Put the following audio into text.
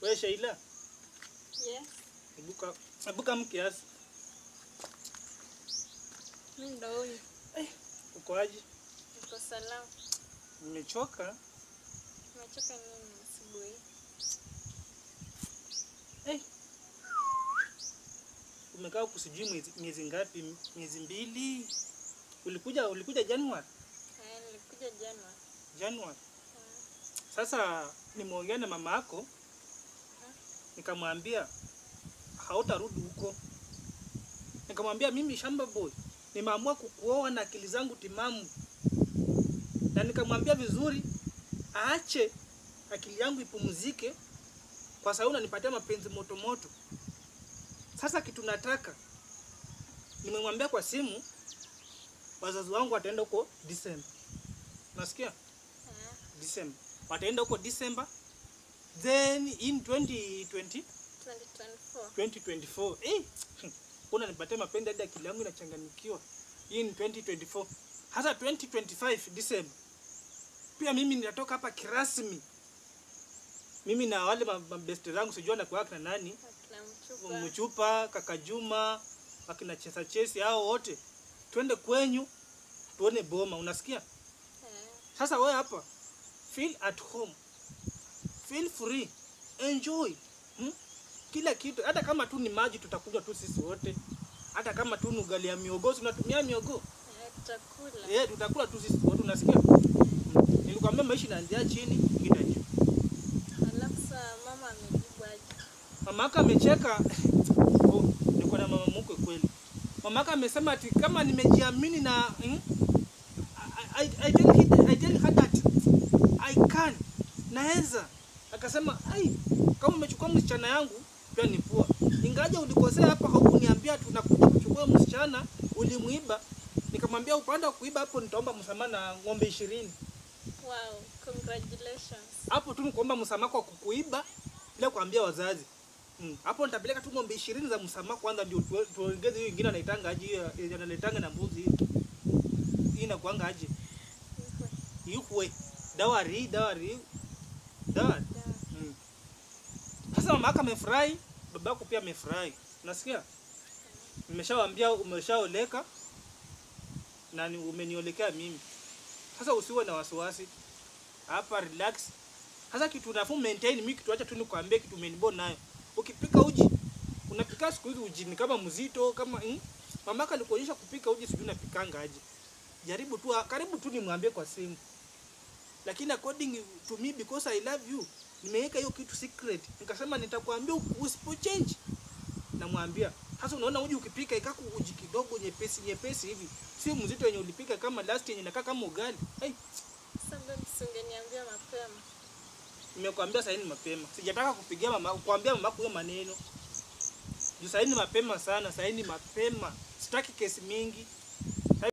Wewe Sheila, Yes, ibuka ibuka mkiasi. mi ndo huyu. Uko aje? Niko salama. Nimechoka. Umechoka nini asubuhi? Eh. Umekaa huku sijui mwezi, miezi ngapi? Miezi mbili. Ulikuja ulikuja Januari. Eh, nilikuja Januari. Januari. Sasa nimeongea na mama yako nikamwambia hautarudi huko. Nikamwambia mimi shamba boy nimeamua kukuoa na akili zangu timamu, na nikamwambia vizuri aache akili yangu ipumzike, kwa sababu unanipatia mapenzi moto moto. Sasa kitu nataka nimemwambia kwa simu, wazazi wangu wataenda huko Disemba, nasikia Eh, Disemba, wataenda huko Disemba, then in 2020 2024. 2024 eh, una nipatia mapenzi hadi akili yangu inachanganyikiwa. Hii ni 2024 hasa 2025 December, pia mimi ninatoka hapa kirasmi, mimi na wale ma- mabeste zangu sijua na kwa na nani, Akina Mchupa. Mchupa, kaka Juma, akina Chesa Chesi, hao wote twende kwenyu tuone boma, unasikia? Eh, Sasa wewe hapa feel at home, feel free, enjoy hmm? Kila kitu, hata kama tu ni maji tutakunywa tu sisi wote, hata kama tu ni ugali ya miogo, si unatumia miogo eh, tutakula. eh, tutakula tu sisi wote, unasikia? Nilikwambia maisha inaanzia chini ina juu. Alafu saa mama amejibu aje? Mama yako amecheka. Oh, niko na mama mkwe kweli. Mama yako amesema ati kama nimejiamini na hmm? I, I, I, tell her, I tell her that I can. Naweza. Akasema, "Ai, kama umechukua msichana yangu pia ni poa. Ingaja ulikosea hapa haukuniambia tunakuja kuchukua msichana, ulimuiba." Nikamwambia upande wa kuiba hapo nitaomba msamaha na ng'ombe ishirini. Wow, congratulations. hapo tu nikuomba msamaha kwa kukuiba bila kuambia wazazi Mm. hapo nitapeleka tu ng'ombe ishirini za msamaha kwanza, ndio tu- tuongeze hiyo ingine anaitanga aje, hiyo yenye analetanga na mbuzi hiyo hii inakuanga aje, Ihwe. ihwe dawari dawari dawari. Da. Mm. Sasa mama yako amefurahi, babako pia amefurahi, nasikia nimeshawaambia umeshaoleka na ni- umeniolekea mimi. Sasa usiwe na wasiwasi hapa, relax. Sasa kitu nafuu maintain, mimi kitu acha tu nikwambie kitu umenibona nayo. Ukipika uji, unapika siku hizi uji ni kama mzito kama mm? Mamaka alikuonyesha kupika uji, sijui unapikanga aje. Jaribu tu, karibu tu nimwambie kwa simu, lakini according to me because I love you, nimeweka hiyo kitu secret. Nikasema nitakwambia usipo change, namwambia sasa. Unaona uji ukipika ikaku uji kidogo nyepesi nyepesi hivi, sio mzito yenye ulipika kama last yenye inakaa kama ugali. Hey, Sasa babe, si ungeniambia mapema. Nimekwambia sasa ni mapema. Sijataka kupigia mama kuambia mama hiyo maneno. Juu sasa ni mapema sana, sasa ni mapema. Sitaki kesi mingi.